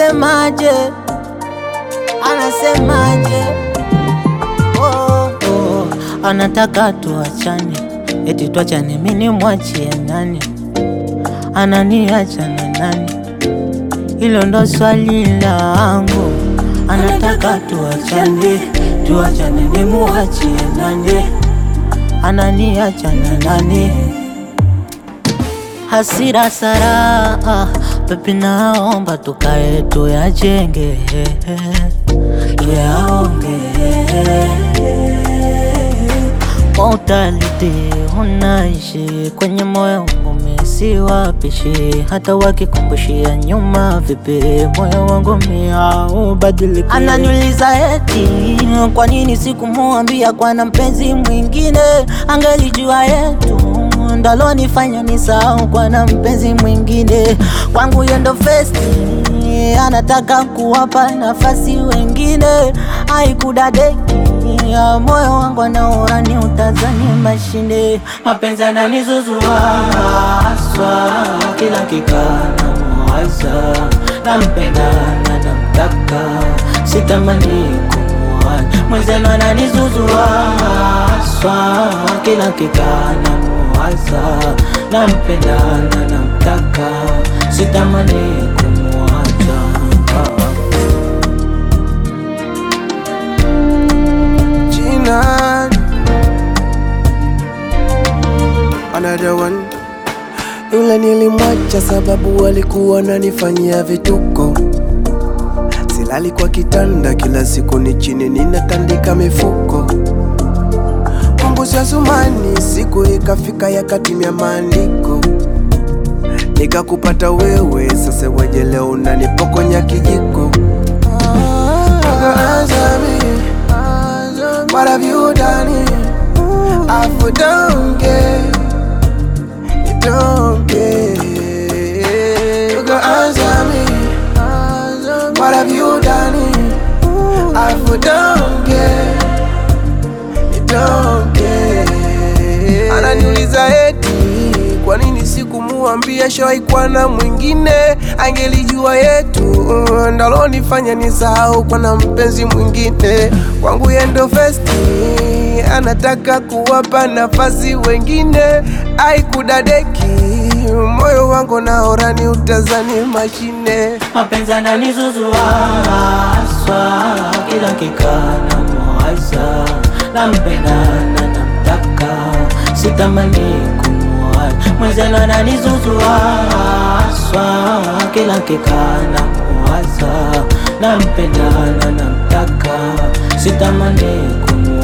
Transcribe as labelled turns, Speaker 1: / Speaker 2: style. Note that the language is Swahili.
Speaker 1: anasemaje? Anasemaje? Oh, oh, anataka tuachane, eti tuachane, mimi mwachie nani? Ananiacha na nani? Hilo ndo swali langu. Anataka tuachane, tuachane, nimuachie nani? Ananiacha na nani? Hasira sara, pepi, naomba tukae tuyajenge, tuyaonge Mortality unaishi kwenye moyo wangu, mimi si wapishi, hata wakikumbushia nyuma vipi, moyo wangu mimi haubadiliki. Ananiuliza eti kwa nini sikumwambia kwa na mpenzi mwingine, angelijua yetu ndalonifanya nisahau kwa na mpenzi mwingine. Kwangu yendo festi, anataka kuwapa nafasi wengine, haikudadeki ya moyo wangu anaona ni utazani mashine mapenzi ananizuzua haswa, kila kikana mwaza nampenda na namtaka, sitamani kumuacha mwenzenu ananizuzua haswa, kila kikana mwaza nampenda na namtaka, sitamani kumuacha
Speaker 2: Gina Another one Yule nilimwacha sababu alikuwa ananifanyia vituko Silali kwa kitanda kila siku ni chini ninatandika mifuko Mungu Sumani siku ikafika yakatimia maandiko Nikakupata wewe sasa weje leo unanipokonya kijiko Answer me, What have you done? I for don't care, you don't care. You can answer me. What have you done? I for don't care, you don't care. Ananiuliza eti kwa nini sikumuambia shawai kwa na mwingine, angelijua yetu ndalonifanya nisahau kwa na mpenzi mwingine. Kwangu yendo festi, anataka kuwapa nafasi wengine, aikudadeki moyo wangu naora ni utazani mashine.
Speaker 1: mapenzi ananizuzua haswa, kila kikana mwaza nampenda na namtaka, sitamani kumuacha mwenzenu ananizuzua haswa, kila kikana mwaza nampenda na namtaka, sitamani kumuacha